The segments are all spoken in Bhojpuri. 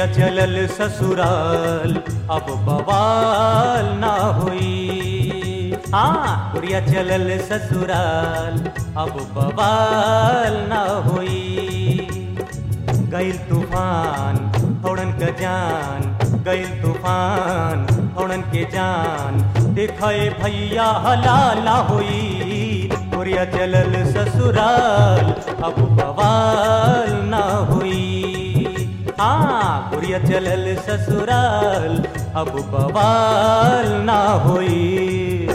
गुड़िया चलल ससुराल अब बवाल ना हुई हाँ गुड़िया चलल ससुराल अब बवाल ना हुई गैल तूफान थोड़न के जान गैल तूफान थोड़न के जान देखे भैया हलाल ना हुई गुड़िया चलल ससुराल अब बवाल ना हुई हाँ गुड़िया चलल ससुराल अब बवाल ना हुई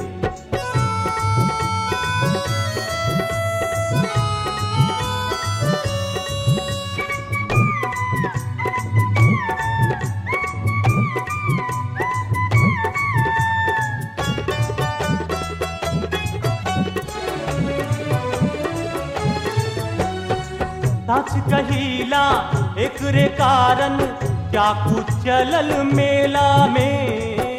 सच कहिला एकरे कारण क्या कुछ चलल मेला में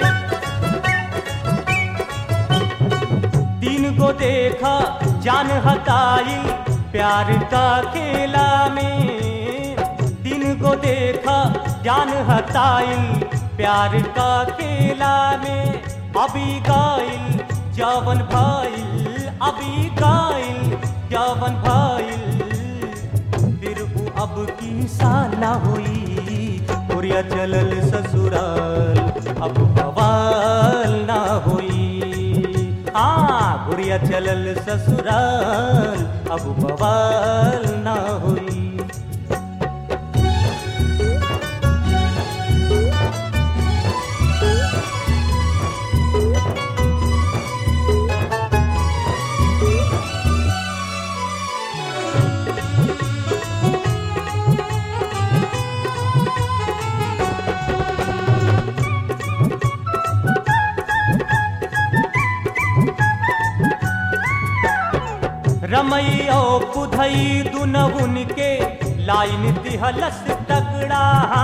तीन को देखा जान हताई प्यार का खेला में तीन को देखा जान हताई प्यार का खेला में अभी गाइल जवन भाईल अभी गाइल जवन भाईल फिर उ अब की साला हुई गुड़िया चलल ससुराल अब बवाल ना हुई हाँ गुड़िया चलल ससुराल अब बवाल ना हुई रमैया पुधई दुनहुन के लाइन दिहलस तगड़ा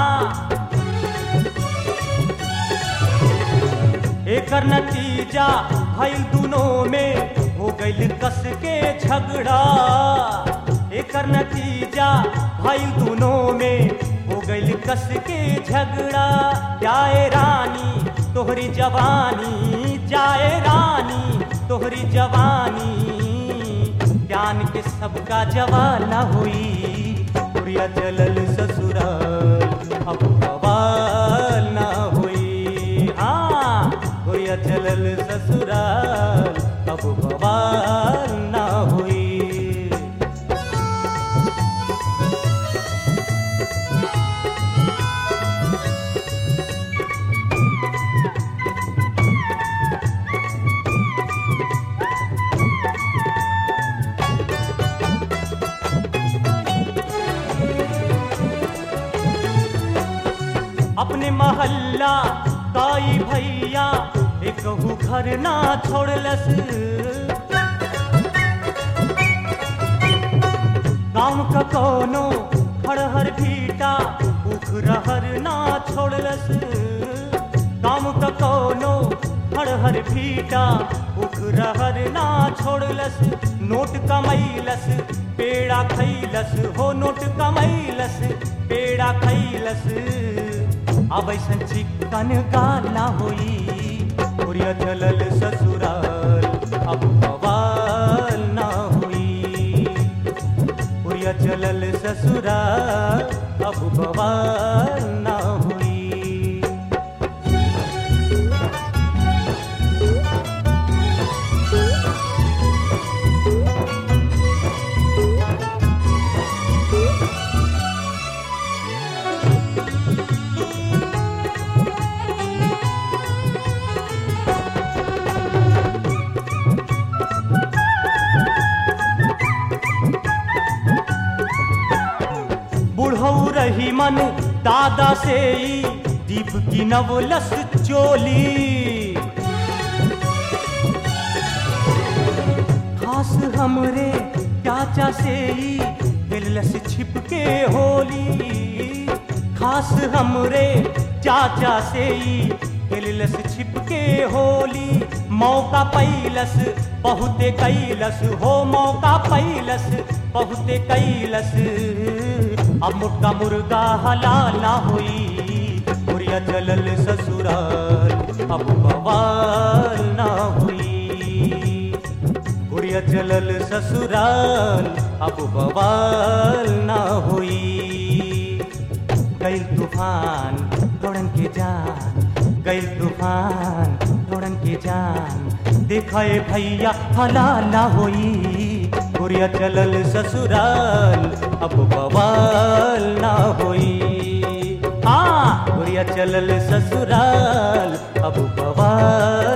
एकर नतीजा भइल दुनों में हो गइल कस के झगड़ा एकर नतीजा भइल दुनों में हो गइल कस के झगड़ा जाए रानी तोहरी जवानी जाए रानी तोहरी जवानी ज्ञान के सबका जवाना हुई गुड़िया चलल ससुराल अब बवाल ना हुई हाँ गुड़िया चलल ससुराल अब बवाल ना हुई अपने महल्ला काई भैया एकहू घर ना छोड़लस गाँव का कोनो खड़हर भीटा उख रहर ना छोड़लस गाँव का कोनो खड़हर भीटा उख रहर ना छोड़लस नोट कमैलस पेड़ा खैलस हो नोट कमैलस पेड़ा खैलस अब ऐसन चिकन गाना होई उड़िया चलल ससुराल अब बवाल ना हुई उड़िया चलल ससुराल अब बवाल ना हुई बुढ़ऊ रही मन दादा से ही दीप की नवलस चोली खास हमरे चाचा से ही दिलस छिप के होली खास हमरे चाचा से ही दिलस छिप के होली मौका पैलस बहुते कैलस हो मौका पैलस बहुते कैलस अब मुटका मुर्गा हलाल ना हुई गुड़िया चलल ससुराल अब बवाल ना हुई गुड़िया चलल ससुराल अब बवाल ना हुई गैल तूफान तोड़न के जान गैल तूफान तोड़न के जान देखाए भैया हला ना होई गुड़िया चलल ससुराल अब बवाल ना होई हाँ गुड़िया चलल ससुराल अब बवाल